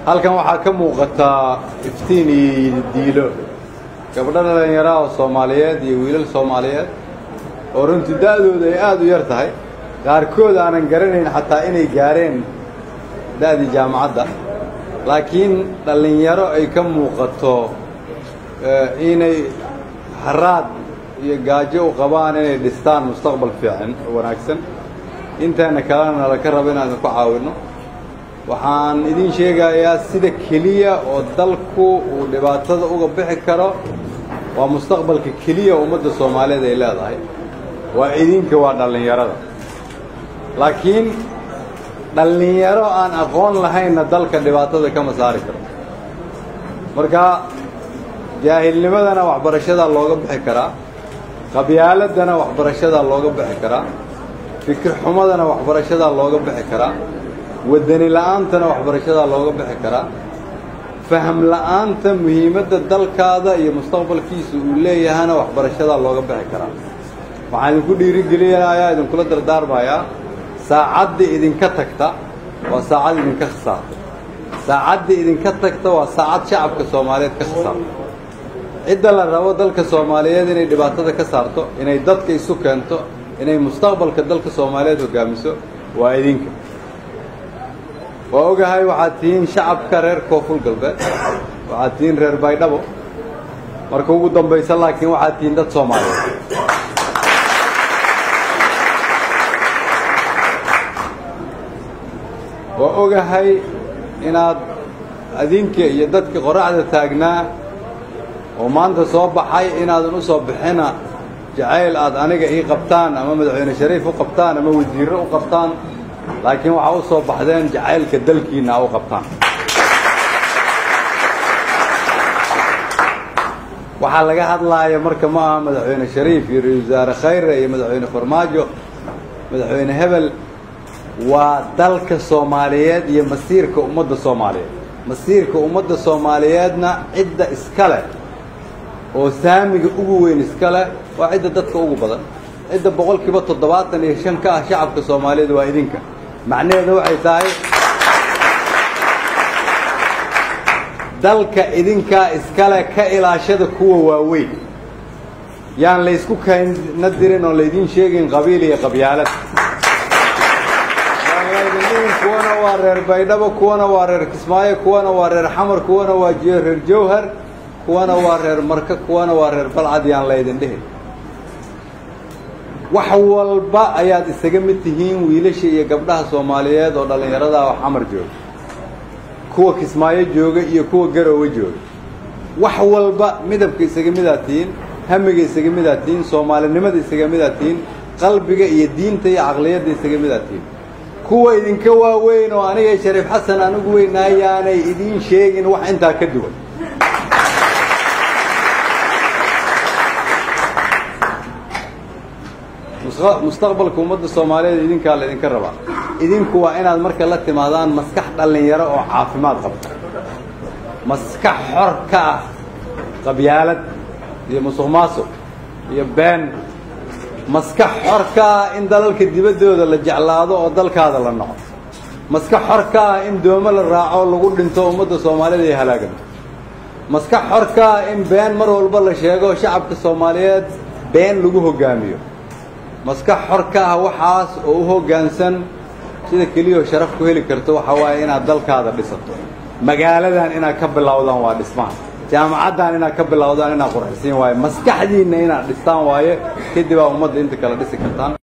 halkan waxaa ka muuqataa iftiin iyo diilo gabdho dhallinyaraha oo soomaaliyeed iyo wiilal soomaaliyeed oo runtii da'dooda ay aada u yar tahay qaarkood aanan garanayn xataa inay gaareen da'dii jaamacadda laakiin dhallinyaro ay ka muuqato inay haraad iyo gaajo u qabaan inay dhistaan mustaqbal fiican oo wanaagsan inteena kalena laka rabo inaan idinku caawinno waxaan idiin sheegayaa sida keliya oo dalku uu dhibaatada uga bixi karo waa mustaqbalka keliya ummadda soomaaliyeed ay leedahay waa idinka waa dhallinyarada laakiin dhallinyaro aan aqoon lahaynna dalka dhibaatada kama saari karo marka jaahilnimadana waxbarashadaa looga bixi karaa qabyaaladana waxbarashadaa looga bixi karaa fikir xumadana waxbarashadaa looga bixi karaa wadani la'aantana waxbarashadaa looga bixi karaa faham la'aanta muhiimadda dalkaada iyo mustaqbalkiisa uu leeyahana waxbarashadaa looga bixi karaa waxaan idinku dhiirigelinayaa idinkula dardaarmayaa saacadda idinka tagta waa saacad idinka khasaartay saacadda idinka tagta waa saacad shacabka soomaaliyeed ka khasaartay cidda la rabo dalka soomaaliyeed inay dhibaatada ka saarto inay dadka isu keento inay mustaqbalka dalka soomaaliyeed hoggaamiso waa idinka waa ogahay waxaad tihiin shacabka reer koonfur galbeed waxaad tihiin reer baydhabo marka ugu dambaysa laakiin waxaad tihiin dad soomaaliyeed waa ogahay inaad adinka iyo dadka qoraxda taagnaa oo maanta soo baxay inaadan u soo bixina jacayl aad aniga ii qabtaan ama madaxweyne shariif u qabtaan ama wasiirro u qabtaan laakiin waxaa u soo baxdeen jacaylka dalkiinna a u qabtaan waxaa laga hadlaaya marka ma aha madaxweyne shariif iyo ra-isul wasaare khayre iyo madaxweyne farmaajo madaxweyne hebel waa dalka soomaaliyeed iyo masiirka ummadda soomaaliyeed masiirka ummadda soomaaliyeedna cidda iska leh oo saamiga ugu weyn iska leh waa cidda dadka ugu badan cidda boqolkiiba toddobaatan iyo shan ka ah shacabka soomaaliyeed waa idinka macnaheedu waxay tahay dalka idinkaa iskale ka ilaashada kuwa waaweyn yaan laysku kayna dirin oo laydiin sheegin qabiil iyo qabyaalad kuwana waa reer baydhabo kuwana waa reer kismaayo kuwana waa reer xamar kuwana waa reer jawhar kuwana waa reer marka kuwana waa reer balcad yaan laydin dhihin wax walba ayaad isaga mid tihiin wiilasha iyo gabdhaha soomaaliyeed oo dhallinyarada oo xamar jooga kuwa kismaayo jooga iyo kuwa garoowe jooga wax walba midabka isaga midaad tihiin hamiga isaga midaad tihiin soomaalinimada isaga midaad tihiin qalbiga iyo diinta iyo caqliyadda isaga midaad tihiin kuwa idinka waaweyn oo aniga shariif xasan aan ugu weynaayaanay idiin sheegin wax intaa ka duwan mustaqbalka ummadda soomaaliyeed idinkaa la idinka rabaa idinku waa inaad marka la timaadaan maskax dhallinyaro oo caafimaad qabta maskax xor ka ah qabyaalad iyo musuq maasuq iyo been maskax xor ka ah in dalalka dibaddooda la jeclaado oo dalkaada la noco maskax xor ka ah in doomo la raaco lagu dhinto ummadda soomaaliyeed ay halaaganto maskax xor ka ah in been mar walba la sheego shacabka soomaaliyeed been lagu hoggaamiyo maskax xor ka ah waxaas oo u hoggaansan sida keliyao sharaf ku heli karto waxaa waaye inaad dalkaada dhisato magaaladan inaad ka bilowdaan waa dhismaha jaamacaddan inaad ka bilowdaan inaad qurxisiin waaye maskaxdiinna inaad dhistaan waaye kadib aa ummadda inta kale dhisi kartaan